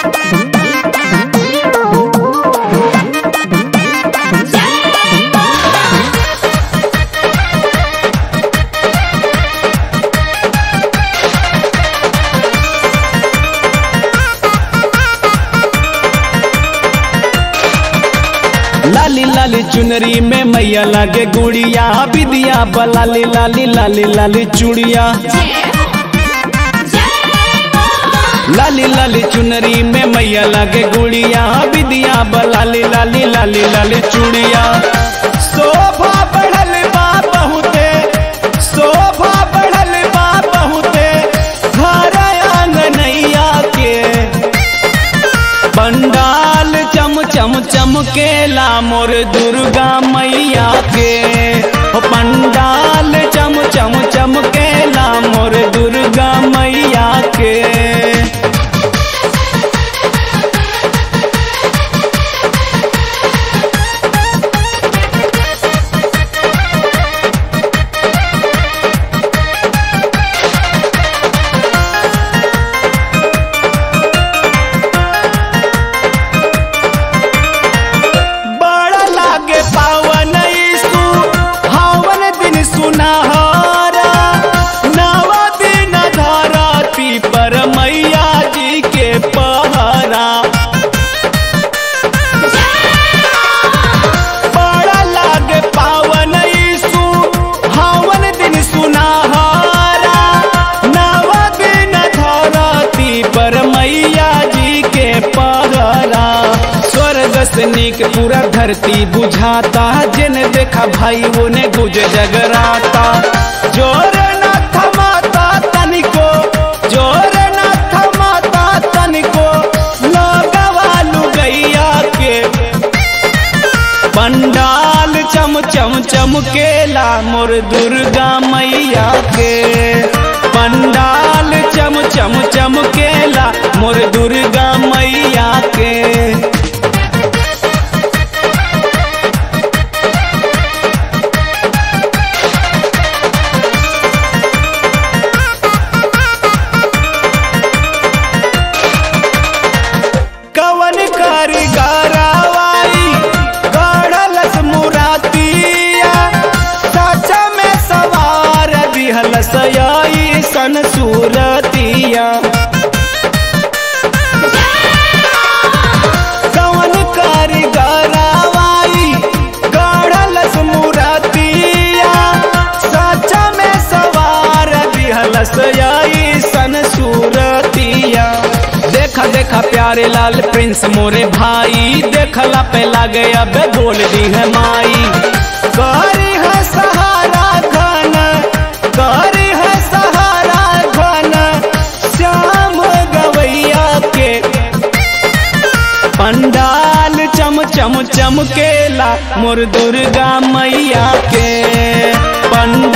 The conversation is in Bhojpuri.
लाली लाली चुनरी में मैया लागे गुड़िया बिदिया बलाली लाली लाली लाली चूड़िया लाली लाली चुनरी में मैया लागे गुड़िया बिदिया बलाली लाली लाली लाली चूड़िया शोभा बढ़ल बा बहुते शोभा बढ़ल बा बहुते घर आंगनैया के पंडाल चम चम चमकेला मोर दुर्गा मैया के हो पंडाल चम चम चमकेला मोर दुर्गा मैया के बड़ा लागे पावन ईसु हावन दिन सुनहरा नवा दिन धरती पर मैया जी के पहरा बड़ा लागे पावन ईसु हावन दिन सुनहरा नवा दिन धरती पर मैया जी के पहरा स्वर्ग से नीक पूरा धरती बुझाता जिन देखा भाई वो ने गुज जगराता जोर न थमाता तनिको जोर न थमाता तनिको लगवालू गैया के पंडाल चम चम चमकेला मोर दुर्गा मैया के पंडाल चम चम चमकेला मोर दुर्गा मैया के कवन कारीगरवाई गढ़लस मुरातिया सच में सवार दिहलस यई सन सूरतिया कवन कारीगरवाई गढ़लस मुरातिया सच में सवार दिहलस यई सन सूरतिया देखा देखा प्यारे लाल प्रिंस मोरे भाई देखला पे लागे अब बोल दी है माई करी है सहारा घन करी है सहारा घन श्याम गवैया के पंडाल चम चम चमकेला मोर दुर्गा मैया के पंडाल